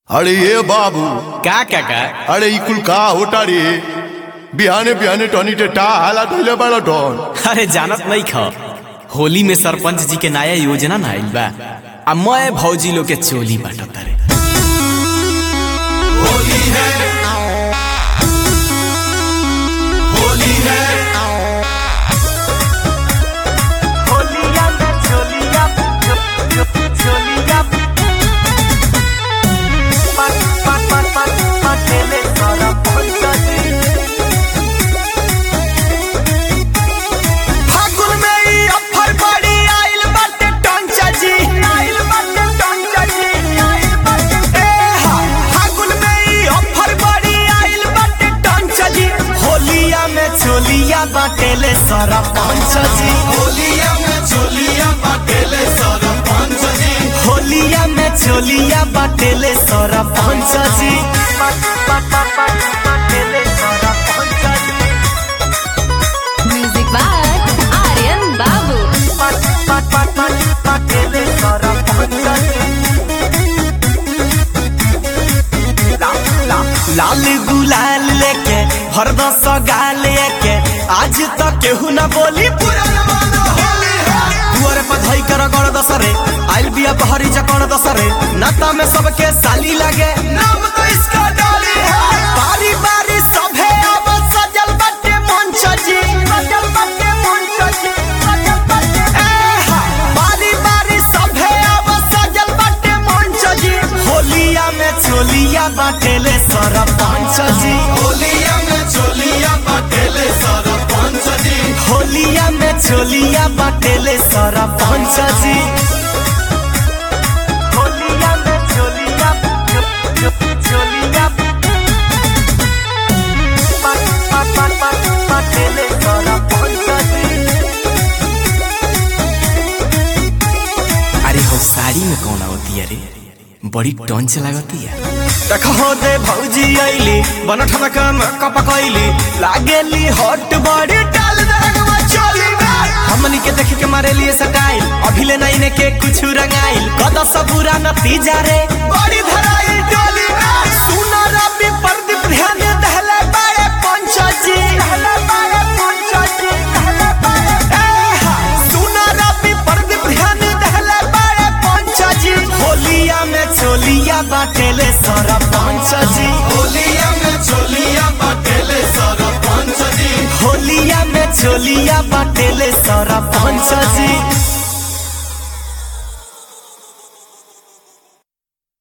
अरे ये बाबू का काका अरे ई कुल का होता रे बिहाने बिहाने टनी टे टा हाला धइले बड़ा डन अरे जानत नहीं ख होली में सरपंच जी के नया योजना ना आइल बा आ मैं भौजी लोग के चोली बाटत रे होली है होली है होलिया में चोलिया चोलिया पट पट पट पट पटेले सारा पंचायती फागुन में ई अफर बड़ी आइल बाटे टंचा जी आइल बाटे टंचा जी आइल बाटे ए हा फागुन में ई अफर बड़ी आइल बाटे टंचा जी होलिया में चोलिया बाटेले सारा पंचा जी होलिया में चोलिया बाटेले सरपंच जी होलिया में चोलिया बाटेले सारा पंचा जी बाटेले सारा पंचा जी Music by Aryan Babu. बाटेले सारा पंचा जी लाल गुलाल लेके हरदा सगाल लेके आज तक केहू ना बोली पूरा जमाना होली है दुआरे पर धई कर गण दसरे आइल बिया बहरी चकण दसरे नाता में सबके साली लगे नाम तो इसका डाली है बारी बारी सभे अब सजल बटे मंच जी सजल बटे मंच जी सजल बटे ए हा बारी बारी सभे अब सजल बटे मंच जी होलिया में चोलिया बाटेले सरपंच जी होलिया में चोलिया बाटेले सरपंच जी होलिया में चोलिया बाटेले सरपंच जी होलिया में चोलिया चोलिया बाटेले सरपंच जी अरे हो साड़ी में कौन होती है रे बड़ी टंच लागती है देखो दे भौजी आइली बनठन कम कपकैली लागेली हॉट बॉडी डाल दरगवा चोली में हमनी के देख के मारे लिए सटाइल अभिले नहीं ने के कुछ रंगाइल कद सबूरा नतीजा रे बड़ी धराई डोली में सुना रवि प्रदीप ध्यान दहले बारे पंचा जी दहले बारे पंचा जी दहले बारे ए हा सुना रवि प्रदीप ध्यान दहले बारे पंचा जी होलिया में चोलिया बाटेले सारा पंचा जी होलिया में चोलिया बाटेले सरपंच जी होलिया में चोलिया बाटेले सारा पंचा जी